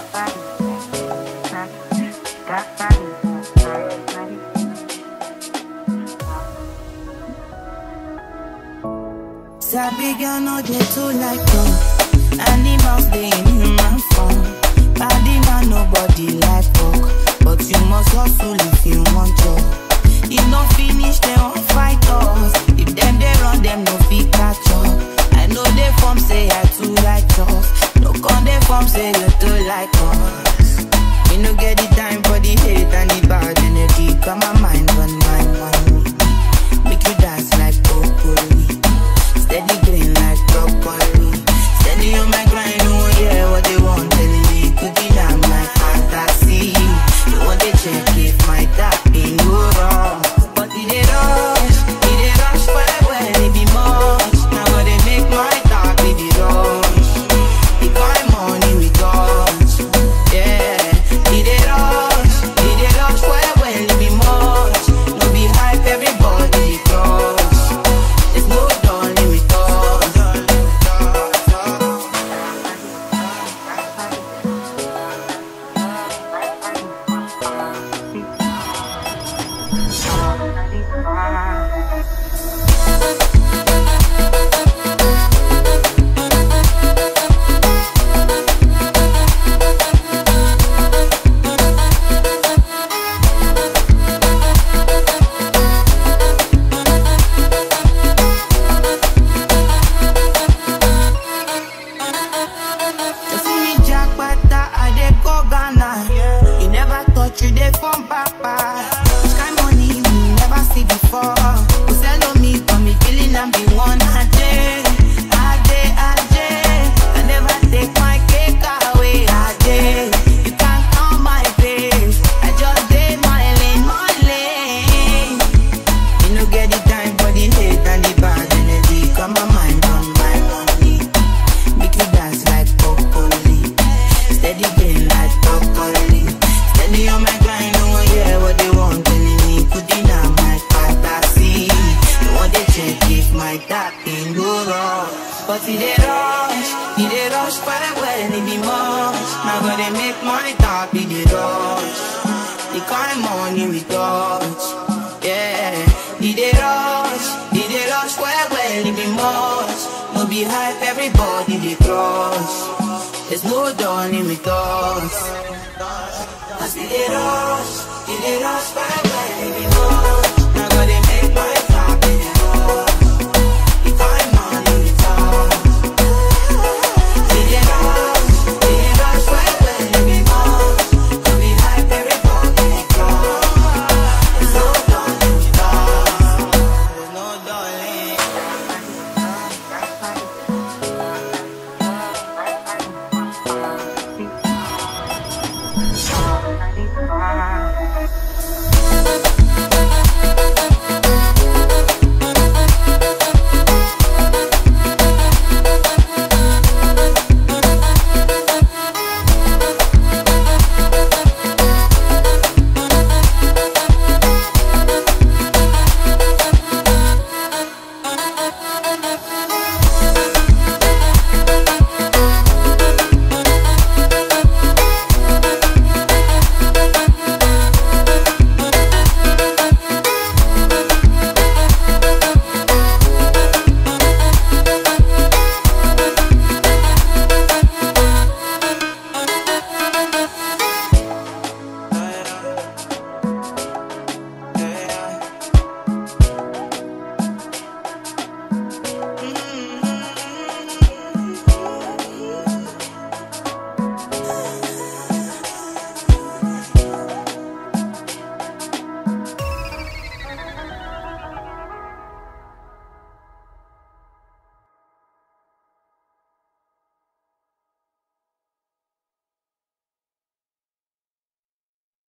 Sabi girl no dey too like talk. Animals dey in human form. Body man nobody like talk, but you must hustle if you want job. If no finish, they won't fight us. If them they run, them no fit catch up. I know they form say I too like us. No con they form say you too like us. We no get the time for the hate and the bad energy. Got my mind on my money. Make you dance like broccoli. Steady green like broccoli. Steady on my grind, oh yeah, what they want telling me. Could be down my fantasy. You want to check if my tapping go wrong. But it dey rush, it dey rush well well, it be much. Now what they make my talk be the rush. The kind money we got, yeah. It dey rush, it dey rush well well, it be much. No be hype, everybody dey crush. There's no darling with us. You see me jackpata, I dey go Ghana. You never thought you dey from papa. This kind money we never see before. Who sell on me, but me feeling I'm the one I dey. I dey, I dey. I never take my cake away. I dey. You can't count my face. I just dey my lane, my lane. You no get the time for the hate and the bad energy. Got my mind on my money. Make you dance like broccoli. Steady green like broccoli. Steady on my grind, oh yeah, what they want telling me. Put in on my fantasy. You want to check if my tapping go wrong. But it dey rush, it dey rush well well, it be much. Now gonna make my talk be the rush. The kind money we touch, yeah. It dey rush, it dey rush well well, it be much. No be hype, everybody dey crush. There's no dawning with us. Cause it dey rush, it dey rush well well, it be